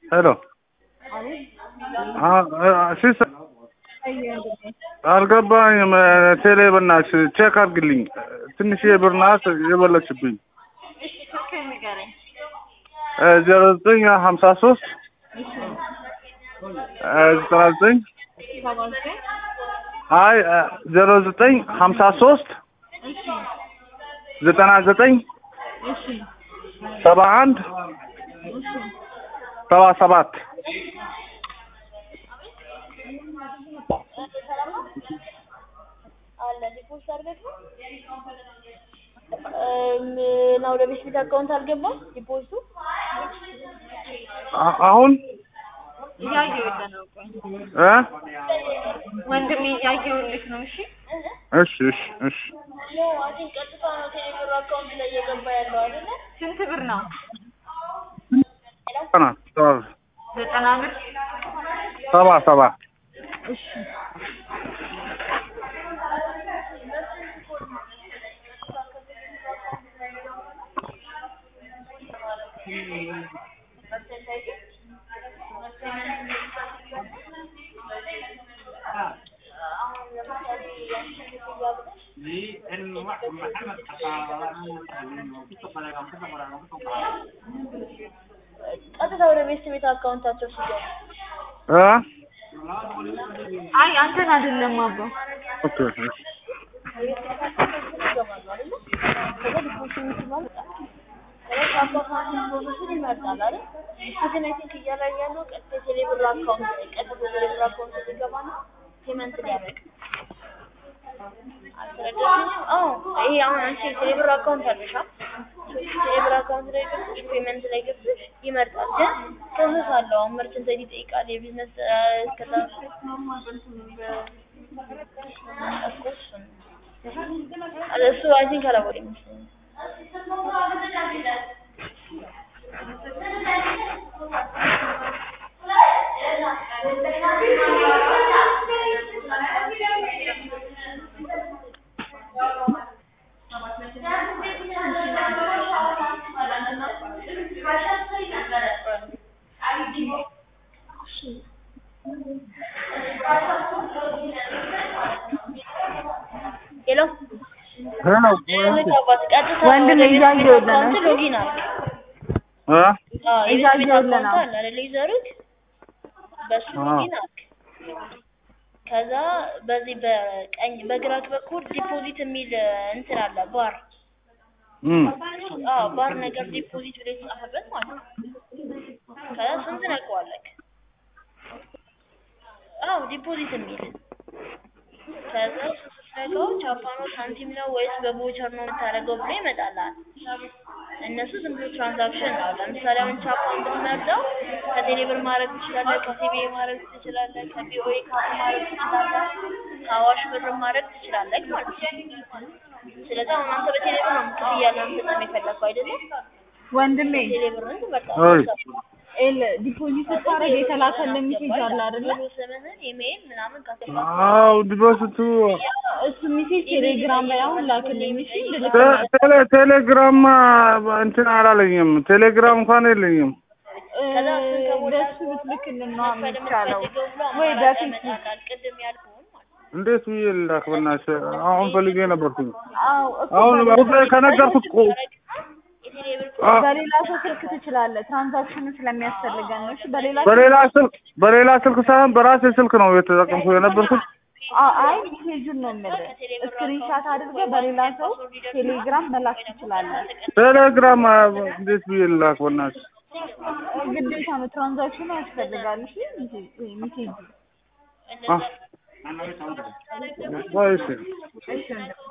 ሄሎ ሲስ አልገባኝም። ቴሌ በእናትሽ ቼክ አድርግልኝ። ትንሽ ብር ናት የበለችብኝ። እሺ ስልክህን ንገረኝ። ዜሮ ዘጠኝ ሀምሳ ሶስት ዘጠና ዘጠኝ ሰባ ዘጠኝ አይ ዜሮ ዘጠኝ ሀምሳ ሶስት እሺ ዘጠና ዘጠኝ እሺ ሰባ አንድ እሺ ሰባ ሰባት አለ ዲፖዚት አድርገህ እና ወደ ቤት ቤት አካውንት አልገባም ዲፖዚቱ አ- አሁን እያየሁልህ ነው። ቆይ እ ወንድሜ እያየሁልህ ነው። እሺ እሺ እሺ እሺ ኖ አይ ቲንክ ቀጥታ ነው ቴሌብር አካውንት ላይ እየገባ ያለው አይደለ ስንት ብር ነው? ዘጠና ሰባ ዘጠና ብር። ሰባ ሰባ እሺ አሁን ለምሳሌ ያንቺ ክፍያ ብለሽ ቀጥታ ወደ ቤት ቤት አካውንታቸው ሲገባ እ አይ አንተን አይደለም አባ ኦኬ እሺ የቤት ቤት አካውንታቸው ይገባሉ አይደለ ከዛ ዲፖዚት የምትባል ከዛ አካውንታችን ፕሮሰሱን ይመርጣል አይደል እሱ ግን አይ ቲንክ እያላይ ያለው ቀጥታ ቴሌብር አካውንት ቀጥታ ቴሌብር አካውንት ሊገባና ፔመንት ሊያደርግ አልተረዳሽኝም? አዎ ይሄ አሁን አንቺ ቴሌብር አካውንት አለሽ አ ቴሌብር አካውንት ላይ ገብተሽ ፔመንት ላይ ገብተሽ ይመርጣል። ግን ፕሮሰስ አለው። አሁን መርቸንት አይዲ ይጠይቃል። የቢዝነስ እስከዛ እኮ እሱን እሱ አይ ቲንክ አላወቀኝ ይመስለኛል። ሄሎ ሄሎ ልቀባት ቀጥታ ወንድሜ ወደ ቤት እያየሁልህ ነው። አካውንት ሎጊን አድርግ። እ አዎ የቤት ቤት እያየሁልህ አካውንት ነው። አለ አይደል ይዘሩት በሱ አዎ። ሎጊን አድርግ። ከዛ በዚህ በቀኝ በግራክ በኩል ዲፖዚት የሚል እንትን አለ ባር እም አዎ ባር ነገር ዲፖዚት ብለህ የተጻፈበት ማለት ነው። ከዛ እሱን ትነካዋለህ። አዎ ዲፖዚት የሚል ከዛ እሱ ስትነካው ቻፓ ነው ሳንቲም ነው ወይስ በቮቸር ነው የምታደርገው ብሎ ይመጣልሃል። እነሱ ዝም ብሎ ትራንዛክሽን ነው። ለምሳሌ አሁን ቻፓን ብትመርጠው ከቴሌ ብር ማድረግ ትችላለህ፣ ከሲቢኤ ማድረግ ትችላለህ፣ ከቢኦኤ ካርድ ማድረግ ትችላለህ፣ ከአዋሽ ብር ማድረግ ትችላለህ ማለት ነው። ስለዚህ አሁን አንተ በቴሌ ብር ነው ክፍያ ለመፈጸም የፈለግከው አይደለም? ወንድሜ ቴሌ ብርን አይ ትመርጣለህ። ኤል ዲፖዚት ስታደርግ የተላከልህ ሜሴጅ አለ አይደለ? ሙሉ ስምህን ኢሜይል ምናምን ካስገባህ አው ዲፖዚቱ እሱ ሜሴጅ ቴሌግራም ላይ አሁን ላክልኝ። እሺ ቴ- ልልክልህ። ቴሌ ቴሌግራም እንትን አላለኝም። ቴሌግራም እንኳን የለኝም። እ፣ ከዛ እሱን ከሞላ በሱ ብትልክልን ነው መክፈል የሚቻለው የምትፈልገው ብሎ ወይ አማራጭ በፌስቡክ ያመጣልሃል። ቅድም ያልኩህን ማለት ነው። እንዴት ብዬ ልላክ? በእናትሽ አሁን ፈልጌ ነበርኩኝ። አዎ እኮ አሁን በሌላ- ጉዳይ ከነገርኩት እኮ የቴሌ ብር አ በሌላ ሰው ስልክ ትችላለህ። ትራንዛክሽኑ ስለሚያስፈልገን ነው። እሺ በሌላ በሌላ ስልክ በሌላ ስልክ ሳይሆን በራሴ ስልክ ነው የተጠቀምኩ የነበርኩት። አ- አይ ሜሴጁን ነው የምልህ። ስክሪንሻት አድርገህ በሌላ ሰው ቴሌግራም መላክ ትችላለህ። ቴሌግራም አ፣ እንዴት ብዬ ልላክ? በእናትሽ ግዴታ ነው። ትራንዛክሽኑ ያስፈልጋል። እሺ ሜሴ- ይሄ ሜሴጁ አ፣ ቆይ እሺ እሺ ወንድም